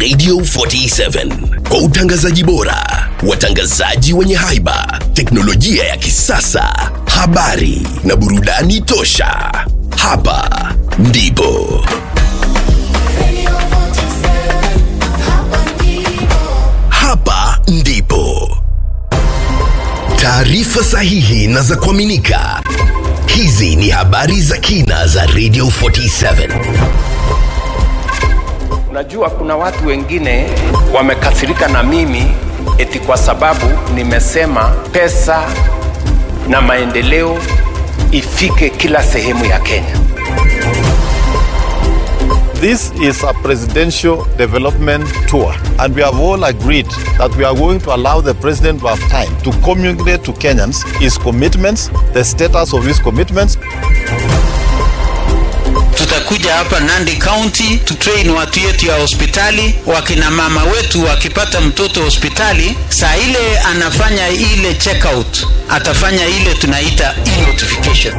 Radio 47 kwa utangazaji bora, watangazaji wenye haiba, teknolojia ya kisasa, habari na burudani tosha. Hapa ndipo hapa ndipo taarifa sahihi na za kuaminika. Hizi ni habari za kina za Radio 47. Unajua, kuna watu wengine wamekasirika na mimi eti kwa sababu nimesema pesa na maendeleo ifike kila sehemu ya Kenya. This is a presidential development tour, and we have all agreed that we are going to allow the president to have time to communicate to Kenyans his commitments, the status of his commitments, tutakuja hapa Nandi County tutrain watu yetu ya hospitali. Wakina mama wetu wakipata mtoto hospitali, saa ile anafanya ile check out, atafanya ile tunaita e-notification.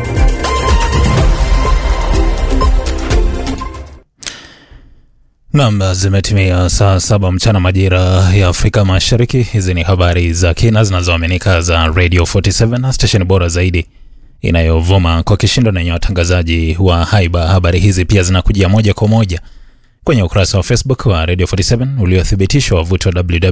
Nam, zimetimia saa saba mchana majira ya Afrika Mashariki. Hizi ni habari za kina zinazoaminika za Radio 47 stesheni bora zaidi inayovuma kwa kishindo na yenye watangazaji wa haiba. Habari hizi pia zinakujia moja kwa moja kwenye ukurasa wa Facebook wa Radio 47 uliothibitishwa wavuti wa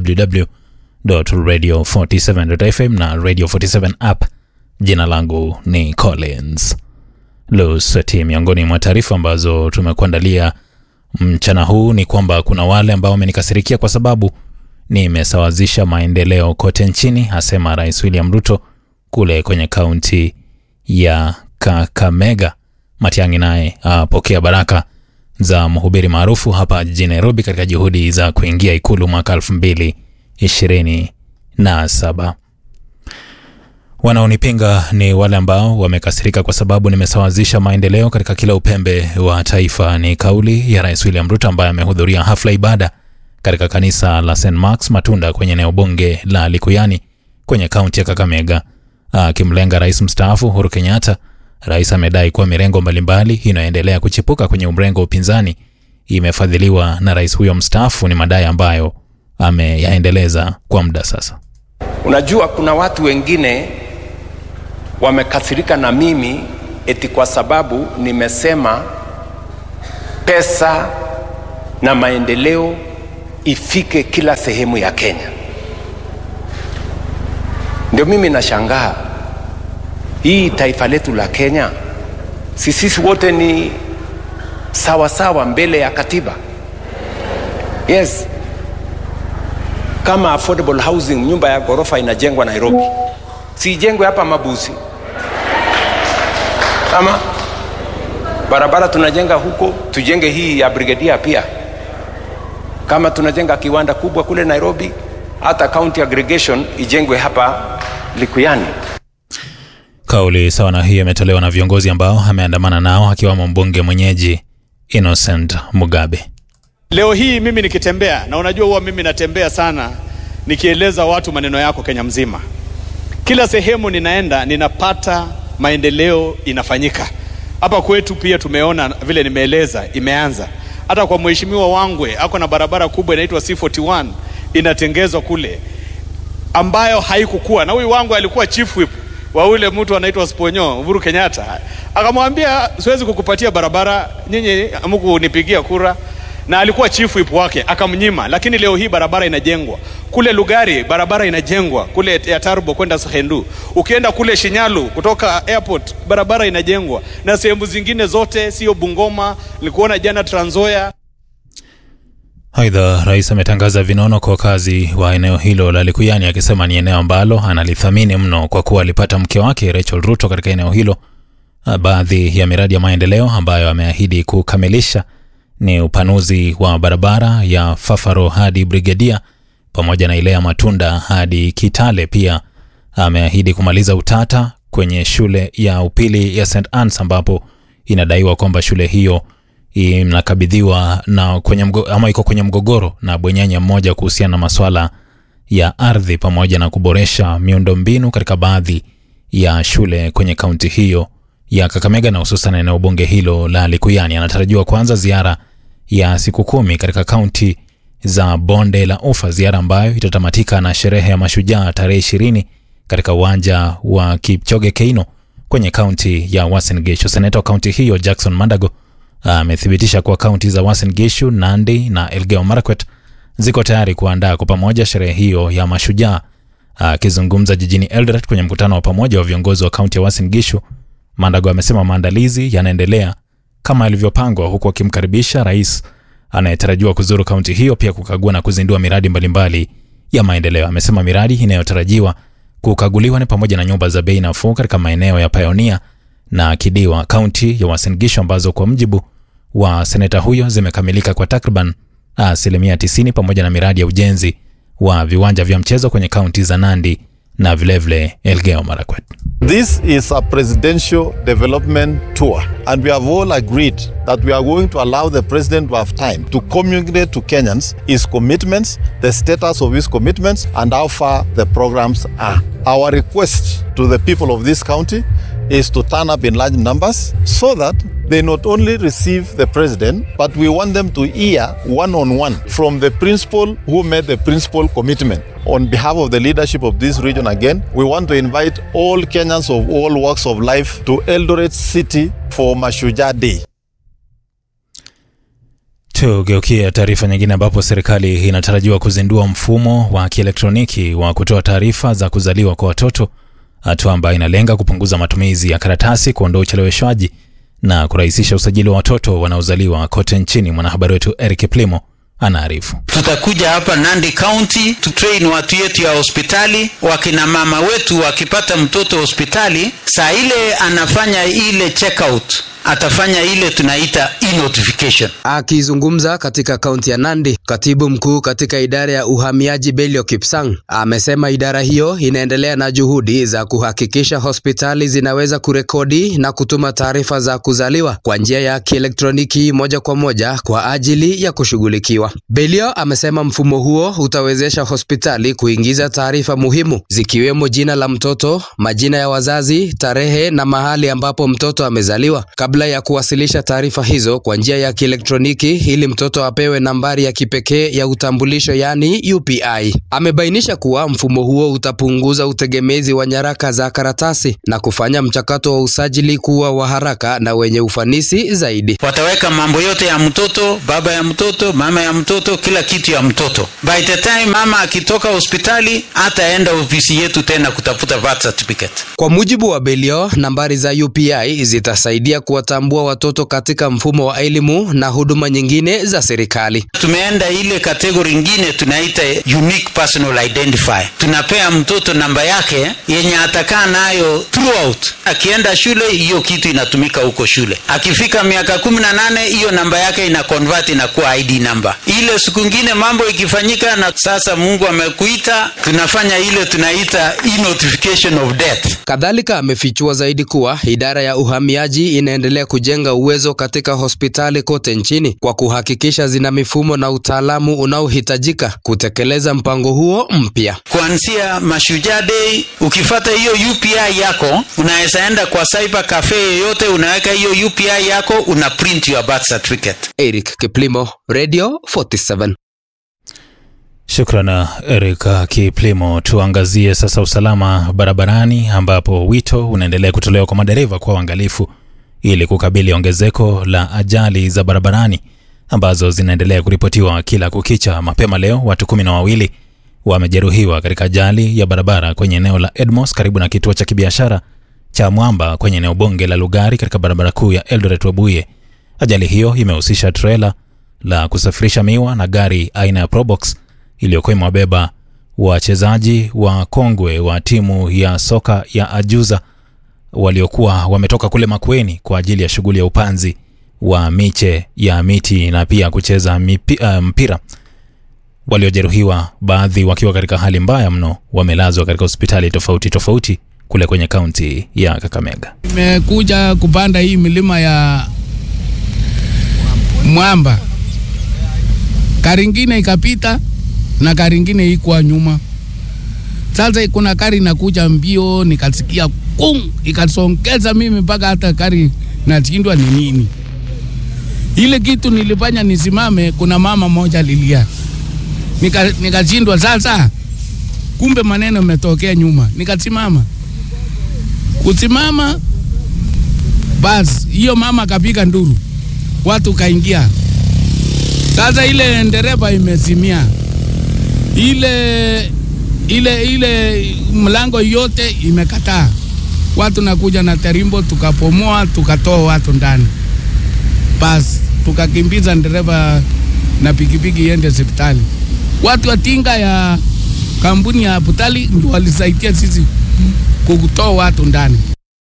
www.radio47.fm na Radio 47 app. Jina langu ni Collins Lusweti. Miongoni mwa taarifa ambazo tumekuandalia mchana huu ni kwamba kuna wale ambao wamenikasirikia kwa sababu nimesawazisha maendeleo kote nchini, asema Rais William Ruto kule kwenye kaunti ya Kakamega. Matiang'i naye apokea baraka za mhubiri maarufu hapa jijini Nairobi katika juhudi za kuingia ikulu mwaka elfu mbili ishirini na saba. Wanaonipinga ni wale ambao wamekasirika kwa sababu nimesawazisha maendeleo katika kila upembe wa taifa. Ni kauli ya Rais William Ruto ambaye amehudhuria hafla ibada katika kanisa la St Marks Matunda kwenye eneo bunge la Likuyani kwenye kaunti ya Kakamega. Akimlenga rais mstaafu Uhuru Kenyatta, rais amedai kuwa mirengo mbalimbali inayoendelea kuchipuka kwenye mrengo wa upinzani imefadhiliwa na rais huyo mstaafu. Ni madai ambayo ameyaendeleza kwa muda sasa. Unajua, kuna watu wengine wamekasirika na mimi eti kwa sababu nimesema pesa na maendeleo ifike kila sehemu ya Kenya. Ndio mimi nashangaa hii taifa letu la Kenya, si sisi wote ni sawa sawa mbele ya katiba? Yes, kama affordable housing, nyumba ya ghorofa inajengwa Nairobi, sijengwe hapa Mabusi? Ama barabara tunajenga huko, tujenge hii ya Brigadier pia. Kama tunajenga kiwanda kubwa kule Nairobi, hata county aggregation ijengwe hapa Likuyani. Kauli sawa na hiyo imetolewa na viongozi ambao ameandamana nao akiwamo mbunge mwenyeji Innocent Mugabe. Leo hii mimi nikitembea, na unajua huwa mimi natembea sana nikieleza watu maneno yako Kenya mzima. Kila sehemu ninaenda ninapata maendeleo inafanyika. Hapa kwetu pia tumeona vile nimeeleza imeanza. Hata kwa mheshimiwa Wangwe ako na barabara kubwa inaitwa C41 inatengezwa kule ambayo haikukua, na huyu Wangwe alikuwa chief whip wa ule mtu anaitwa Sponyo Uhuru Kenyatta, akamwambia siwezi kukupatia barabara, nyinyi hamkunipigia kura na alikuwa chief whip wake akamnyima, lakini leo hii barabara inajengwa kule Lugari, barabara inajengwa kule ya Tarbo kwenda Sahendu. Ukienda kule Shinyalu kutoka airport, barabara inajengwa na sehemu zingine zote, sio Bungoma. Nilikuona jana Trans Nzoia. Aidha, rais ametangaza vinono kwa wakazi wa eneo hilo la Likuyani, akisema ni eneo ambalo analithamini mno kwa kuwa alipata mke wake Rachel Ruto katika eneo hilo. Baadhi ya miradi ya maendeleo ambayo ameahidi kukamilisha ni upanuzi wa barabara ya Fafaro hadi Brigadia pamoja na ile ya Matunda hadi Kitale. Pia ameahidi kumaliza utata kwenye shule ya upili ya St Annes ambapo inadaiwa kwamba shule hiyo inakabidhiwa na kwenye mgo, ama iko kwenye mgogoro na bwenyenye mmoja kuhusiana na maswala ya ardhi pamoja na kuboresha miundombinu katika baadhi ya shule kwenye kaunti hiyo ya Kakamega na hususan eneo bunge hilo la Likuyani. Anatarajiwa kuanza ziara ya siku kumi katika kaunti za bonde la Ufa, ziara ambayo itatamatika na sherehe ya mashujaa tarehe ishirini katika uwanja wa Kipchoge Keino kwenye kaunti ya Uasin Gishu. Seneta wa kaunti hiyo Jackson Mandago amethibitisha kuwa kaunti za Uasin Gishu, Nandi na Elgeyo Marakwet ziko tayari kuandaa kwa pamoja sherehe hiyo ya mashujaa. Akizungumza jijini Eldoret kwenye mkutano wa pamoja wa viongozi wa kaunti ya Uasin Gishu, Mandago amesema maandalizi yanaendelea kama ilivyopangwa, huku akimkaribisha rais anayetarajiwa kuzuru kaunti hiyo pia kukagua na kuzindua miradi mbalimbali ya maendeleo. Amesema miradi inayotarajiwa kukaguliwa ni pamoja na nyumba za bei nafuu katika maeneo ya Pioneer na Kidiwa, kaunti ya Uasin Gishu, ambazo kwa mjibu wa seneta huyo zimekamilika kwa takriban asilimia 90 pamoja na miradi ya ujenzi wa viwanja vya mchezo kwenye kaunti za Nandi na vilevile Elgeyo Marakwet. This is a presidential development tour, and we have all agreed that we are going to allow the president to have time to communicate to Kenyans his commitments, the status of his commitments, and how far the programs are. Our request to the people of this county is to turn up in large numbers so that they not only receive the president, but we want them to hear one on one from the principal who made the principal commitment. On behalf of the leadership of this region, again, we want to invite all Kenyans of all walks of life to Eldoret City for Mashujaa Day. Tugeukia taarifa nyingine ambapo serikali inatarajiwa kuzindua mfumo wa kielektroniki wa kutoa taarifa za kuzaliwa kwa watoto, hatua ambayo inalenga kupunguza matumizi ya karatasi, kuondoa ucheleweshwaji na kurahisisha usajili wa watoto wanaozaliwa kote nchini. Mwanahabari wetu Eric Plimo anaarifu. Tutakuja hapa Nandi County tutrain watu yetu ya hospitali. Wakina mama wetu wakipata mtoto hospitali, saa ile anafanya ile checkout atafanya ile tunaita e-notification. Akizungumza katika kaunti ya Nandi, katibu mkuu katika idara ya uhamiaji Belio Kipsang amesema idara hiyo inaendelea na juhudi za kuhakikisha hospitali zinaweza kurekodi na kutuma taarifa za kuzaliwa kwa njia ya kielektroniki moja kwa moja kwa ajili ya kushughulikiwa. Belio amesema mfumo huo utawezesha hospitali kuingiza taarifa muhimu zikiwemo jina la mtoto, majina ya wazazi, tarehe na mahali ambapo mtoto amezaliwa kabla ya kuwasilisha taarifa hizo kwa njia ya kielektroniki ili mtoto apewe nambari ya kipekee ya utambulisho yani UPI. Amebainisha kuwa mfumo huo utapunguza utegemezi wa nyaraka za karatasi na kufanya mchakato wa usajili kuwa wa haraka na wenye ufanisi zaidi. Wataweka mambo yote ya mtoto, baba ya mtoto, mama ya mtoto, kila kitu ya mtoto. By the time mama akitoka hospitali, hataenda ofisi yetu tena kutafuta birth certificate. Kwa mujibu wa Belio, nambari za UPI zitasaidia kuwatambua watoto katika mfumo wa elimu na huduma nyingine za serikali. Tumeenda ile kategori ingine tunaita unique personal identifier. Tunapea mtoto namba yake yenye atakaa nayo throughout. Akienda shule, hiyo kitu inatumika huko shule. Akifika miaka kumi na nane, hiyo namba yake ina convert inakuwa ID number. Ile siku ingine mambo ikifanyika na sasa Mungu amekuita, tunafanya ile tunaita e-notification of death. Kadhalika amefichua zaidi kuwa idara ya uhamiaji inaendelea kujenga uwezo katika hospitali kote nchini kwa kuhakikisha zina mifumo na utaalamu unaohitajika kutekeleza mpango huo mpya. Kuanzia Mashujaa Day, ukifata hiyo UPI yako, unaweza enda kwa cyber cafe yoyote, unaweka hiyo UPI yako, una print your birth certificate. Eric Kiplimo, Radio 47. Shukran Eric Kiplimo. Tuangazie sasa usalama barabarani, ambapo wito unaendelea kutolewa kwa madereva kwa uangalifu ili kukabili ongezeko la ajali za barabarani ambazo zinaendelea kuripotiwa kila kukicha. Mapema leo watu kumi na wawili wamejeruhiwa katika ajali ya barabara kwenye eneo la Edmos karibu na kituo cha kibiashara cha Mwamba kwenye eneo bunge la Lugari katika barabara kuu ya Eldoret Webuye. Ajali hiyo imehusisha trela la kusafirisha miwa na gari aina ya Probox iliyokuwa imewabeba wachezaji wa kongwe wa timu ya soka ya Ajuza waliokuwa wametoka kule Makueni kwa ajili ya shughuli ya upanzi wa miche ya miti na pia kucheza mipi, uh, mpira. Waliojeruhiwa baadhi wakiwa katika hali mbaya mno wamelazwa katika hospitali tofauti tofauti kule kwenye kaunti ya Kakamega. Nimekuja kupanda hii milima ya Mwamba, gari ingine ikapita na gari ingine ikuwa nyuma. Sasa kuna gari inakuja mbio, nikasikia kung, ikasongeza mimi mpaka hata gari nashindwa ni nini. Ile kitu nilifanya nisimame, kuna mama moja lilia Nika- nikashindwa sasa, kumbe maneno imetokea nyuma, nikasimama kusimama, basi hiyo mama akapiga nduru, watu kaingia. Sasa ile dereva imezimia, ile ile ile mlango yote imekataa, watu nakuja na terimbo, tukapomoa tukatoa watu ndani, basi tukakimbiza dereva na pikipiki iende hospitali. Watu wa tinga ya kampuni ya Butali ndio walisaidia sisi kutoa watu ndani.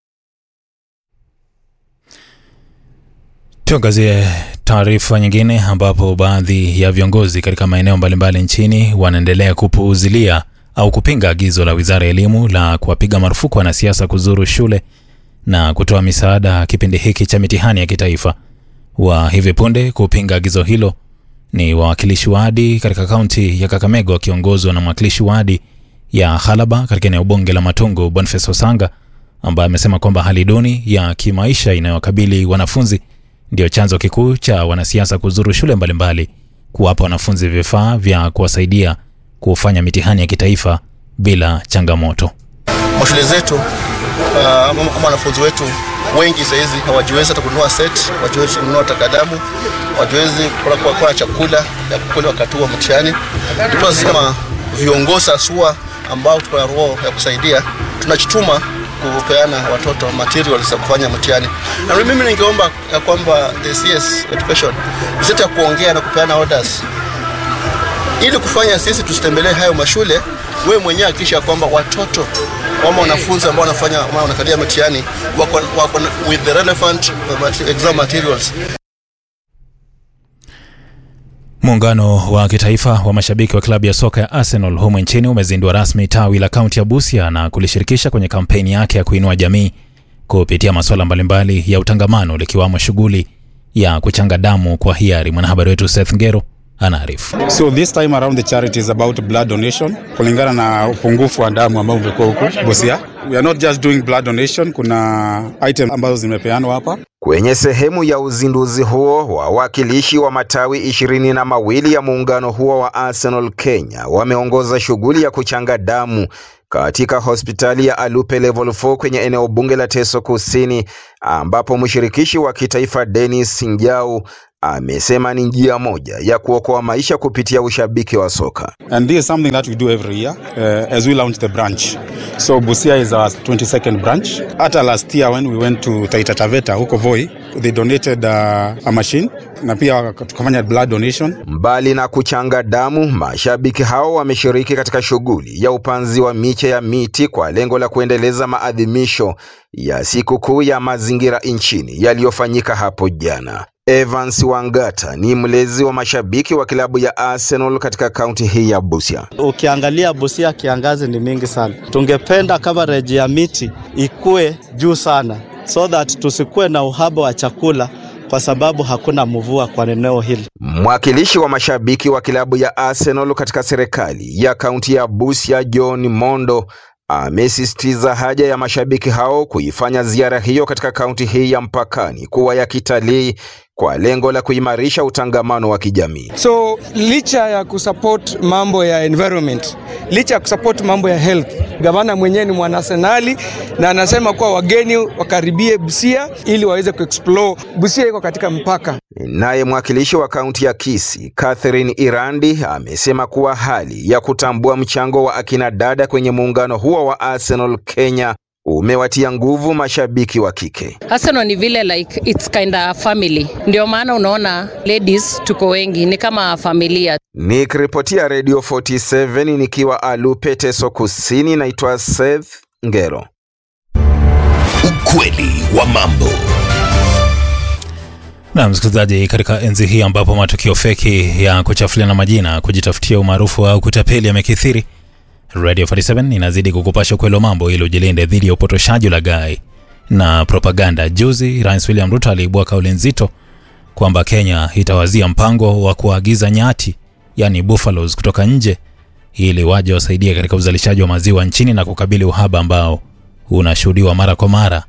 Tuangazie taarifa nyingine ambapo baadhi ya viongozi katika maeneo mbalimbali nchini wanaendelea kupuuzilia au kupinga agizo la Wizara ya Elimu la kuwapiga marufuku wanasiasa kuzuru shule na kutoa misaada kipindi hiki cha mitihani ya kitaifa. Wa hivi punde kupinga agizo hilo ni wawakilishi wadi katika kaunti ya Kakamega wakiongozwa na mwakilishi wadi ya Halaba katika eneo bunge la Matungu Boniface Osanga ambaye amesema kwamba hali duni ya kimaisha inayowakabili wanafunzi ndio chanzo kikuu cha wanasiasa kuzuru shule mbalimbali kuwapa wanafunzi vifaa vya kuwasaidia kufanya mitihani ya kitaifa bila changamoto. mashule zetu uh, ama ama wanafunzi wetu wengi sahizi hawajiwezi hata kununua set, hawajiwezi kununua takadamu, hawajiwezi kula kwa, kwa chakula ya kukula wakati wa mtihani. Ndipo sisi kama viongozi asua ambao tuko na roho ya kusaidia tunachituma kupeana watoto materials za kufanya mtihani, na mimi ningeomba ya kwamba the CS education isete ya kuongea na kupeana orders ili kufanya sisi tusitembelee hayo mashule, wewe mwenyewe hakikisha kwamba watoto ama wanafunzi ambao wanafanya ama wanakalia mtihani wako, wako na- with the relevant uh, mate- exam materials. Muungano wa kitaifa wa mashabiki wa klabu ya soka ya Arsenal humu nchini umezindua rasmi tawi la kaunti ya Busia na kulishirikisha kwenye kampeni yake ya kuinua jamii kupitia masuala mbalimbali ya utangamano likiwamo shughuli ya kuchanga damu kwa hiari. Mwanahabari wetu Seth Ngero anaarifu. So this time around the charity is about blood donation kulingana na upungufu wa damu ambao umekuwa huku Busia. We are not just doing blood donation, kuna item ambazo zimepeanwa hapa. Kwenye sehemu ya uzinduzi huo, wawakilishi wa matawi ishirini na mawili ya muungano huo wa Arsenal Kenya wameongoza shughuli ya kuchanga damu katika hospitali ya Alupe Level 4 kwenye eneo bunge la Teso Kusini, ambapo mshirikishi wa kitaifa Dennis Njau amesema ni njia moja ya kuokoa maisha kupitia ushabiki wa soka. And this is something that we do every year uh, as we launch the branch. So Busia is our 22nd branch. Hata last year when we went to Taita Taveta huko Voi, they donated uh, a machine na pia tukafanya blood donation. Mbali na kuchanga damu, mashabiki hao wameshiriki katika shughuli ya upanzi wa miche ya miti kwa lengo la kuendeleza maadhimisho ya sikukuu ya mazingira nchini yaliyofanyika hapo jana. Evans Wangata ni mlezi wa mashabiki wa klabu ya Arsenal katika kaunti hii ya Busia. Ukiangalia Busia kiangazi ni mingi sana, tungependa coverage ya miti ikue juu sana so that tusikuwe na uhaba wa chakula kwa sababu hakuna mvua kwa eneo hili. Mwakilishi wa mashabiki wa klabu ya Arsenal katika serikali ya kaunti ya Busia, John Mondo, amesisitiza haja ya mashabiki hao kuifanya ziara hiyo katika kaunti hii ya mpakani kuwa ya kitalii kwa lengo la kuimarisha utangamano wa kijamii. So licha ya kusupport mambo ya environment, licha ya kusupport mambo ya health, gavana mwenyewe ni mwanasenali na anasema kuwa wageni wakaribie Busia ili waweze kuexplore. Busia iko katika mpaka. Naye mwakilishi wa kaunti ya Kisii, Catherine Irandi, amesema kuwa hali ya kutambua mchango wa akina dada kwenye muungano huo wa Arsenal Kenya umewatia nguvu mashabiki wa kike. Arsenal ni vile like it's kind of family, ndio maana unaona ladies tuko wengi, ni kama familia. Nikiripotia Radio 47 nikiwa Alupe, Teso Kusini, naitwa Seth Ngero. Ukweli wa mambo. Na msikilizaji, katika enzi hii ambapo matukio feki ya kuchafuliana majina, kujitafutia umaarufu au kutapeli yamekithiri, Radio 47 inazidi kukupasha ukweli wa mambo ili ujilinde dhidi ya upotoshaji, ulaghai na propaganda. Juzi Rais William Ruto aliibua kauli nzito kwamba Kenya itawazia mpango wa kuagiza nyati, yani buffaloes, kutoka nje ili waje wasaidie katika uzalishaji wa maziwa nchini na kukabili uhaba ambao unashuhudiwa mara kwa mara